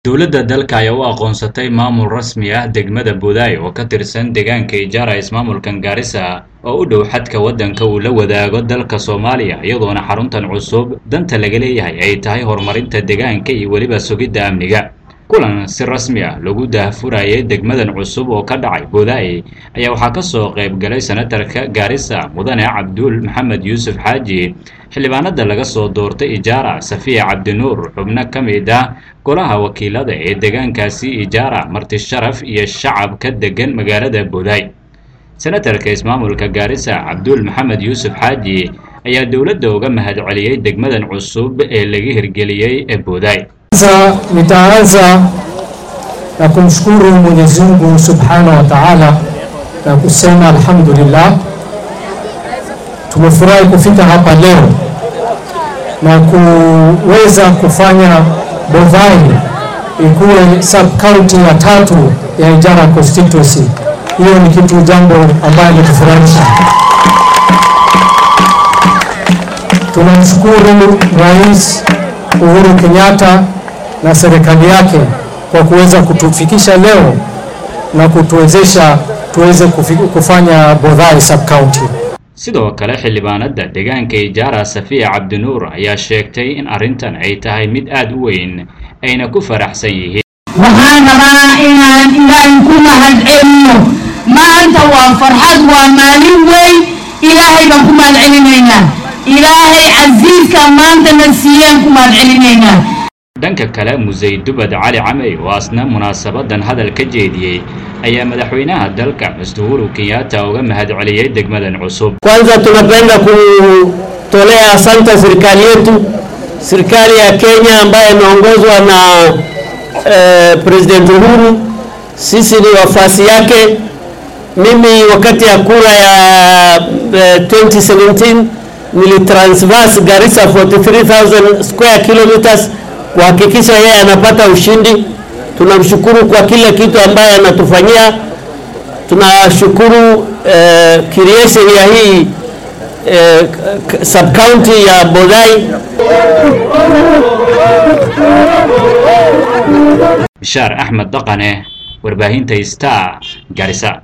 dowladda dalka ayaa u aqoonsatay maamul rasmi ah degmada budaay oo ka tirsan deegaanka ijaara ismaamulkan gaarisa oo u dhow xadka waddanka uu la wadaago dalka soomaaliya iyadoona xaruntan cusub danta laga leeyahay ay tahay horumarinta deegaanka iyo weliba sugidda amniga kulan si rasmi ah lagu daahfurayay degmadan cusub oo ka dhacay budaay ayaa waxaa ka soo qayb galay senatarka gaarisa mudane cabduul maxamed yuusuf xaaji xildhibaanada laga soo doortay ijaara safiya cabdinuur xubno ka mid ah golaha wakiilada ee deegaankaasi ijaara marti sharaf iyo shacab ka degan magaalada budaay senatarka ismaamulka gaarisa cabduul maxamed yuusuf xaaji ayaa dowladda uga mahad celiyey degmadan cusub ee laga hirgeliyey ee budaay Sasa nitaanza na kumshukuru Mwenyezi Mungu Subhanahu wa Ta'ala na kusema alhamdulillah, tumefurahi kufika hapa leo na kuweza kufanya Bovai ikuwe sub county ya tatu ya Ijara constituency. Hiyo ni kitu jambo ambayo litufurahisha. Tunamshukuru Rais Uhuru Kenyatta na serikali yake kwa kuweza kutufikisha leo na kutuwezesha tuweze kufi- kufanya Bovai sub county. sidoo kale xildhibaanada deegaanka ijaara safiya cabdinuur ayaa sheegtay in arrintan ay tahay mid aad u weyn ayna ku faraxsan yihiin waxaan rabaa inaan ilaahay ku mahad celiyo maanta waa farxad waa maalin weyn ilaahay baan ku mahad celinaynaa ilaahay casiiska maanta na siiyeen ku mahad celinaynaa dhanka kale musey dubad cali camey oo asna munaasabadan hadal ka jeediyey ayaa madaxweynaha dalka mr uhuru kenyatta uga mahad celiyey degmadan cusub Kwanza tunapenda kutolea asante serikali yetu, serikali ya Kenya ambayo imeongozwa na eh, President Uhuru. Sisi ni wafasi yake. Mimi wakati ya kura ya eh, 2017 nilitransverse Garissa 43000 square kilometers kuhakikisha yeye anapata ushindi. Tunamshukuru kwa kila kitu ambaye anatufanyia tunashukuru eh, creation ya hii eh, sub county ya Bodai. bishaar axmed dhaqane warbaahinta star garisa